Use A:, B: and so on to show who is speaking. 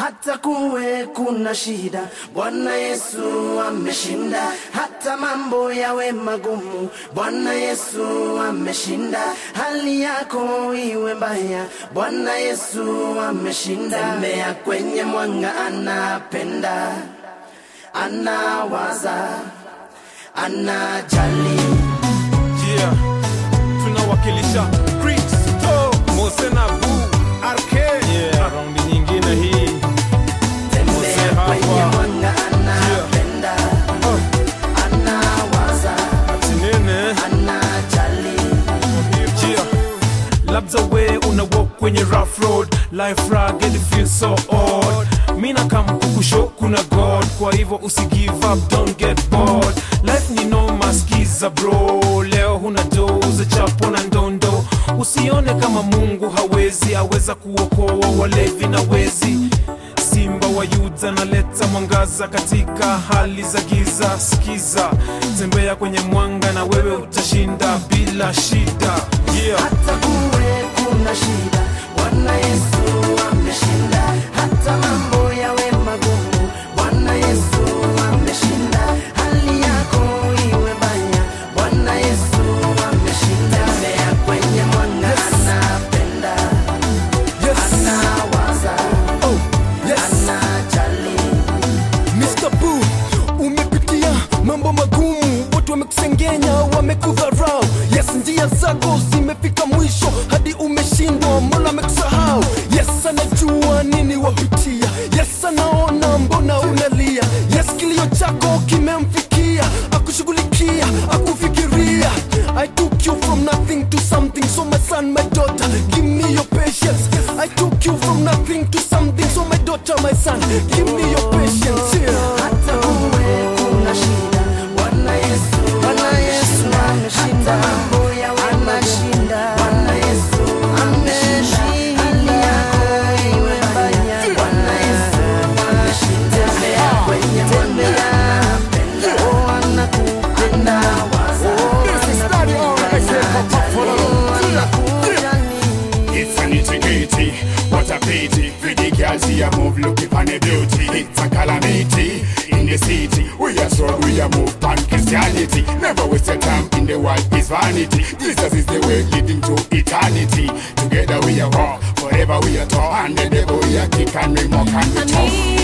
A: hata kuwe kuna shida, Bwana Yesu ameshinda. Hata mambo yawe magumu, Bwana Yesu ameshinda. Hali yako iwe mbaya, Bwana Yesu ameshinda. Tembea kwenye mwanga, anapenda, anawaza, anajali.
B: Yeah, tunawakilisha Kristo, Mose na Bu, RK. Yeah, raundi nyingine hii.
A: Tembea
B: hapa.
A: kwenye mwanga, anapenda, anawaza,
B: Tinene.
A: anajali.
B: Yeah. labda we una walk kwenye rough road life rugged it feels so odd mina kamkukusho kuna god kwa hivyo usi give up don't get bored life ni noma skiza bro leo huna doze chapo na ndondo usione kama mungu hawezi aweza kuokoa walevi na wezi simba wa yuda naleta mwangaza katika hali za giza sikiza tembea kwenye mwanga na wewe utashinda bila shida yeah.
A: hata kuwe kuna shida, Bwana Yesu ameshinda. Hata mambo yawe magumu, Bwana Yesu ameshinda. Hali yako iwe mbaya, Bwana Yesu ameshinda. Tembea kwenye mwanga, anapenda, anawaza, anajali.
C: Mr. Boo, umepitia mambo magumu, watu wamekusengenya, wamekudharau. Yes, njia zako zimefika mwisho, hadi umeshindwa, mbona amekusahau? Yes, anajua nini wapitia. Yes, anaona mbona unalia. Yes, kilio chako kimemfikia, akushughulikia, akufikiria. I took you from nothing to something, so my son, my daughter, give me your patience. I took you from nothing to something, so my daughter, my son, give me your patience. Yeah.
A: hata kuwe kuna shida, Bwana Yesu, Bwana Yesu ameshinda, mambo yawe anashinda, Bwana Yesu ameshinda, hali yako iwe mbaya, Bwana Yesu ameshinda, tembea kwenye mwanga, anapenda, oh anakupenda, waza,
D: It's an integrity, what a pity. For the girls here move, looking for the beauty. It's a calamity in the city. We are strong, we are move on Christianity. Never waste your time in the world is vanity. Jesus is the way leading to eternity. Together we are walk, forever we are tall, and the devil we are kick and we mock and we talk.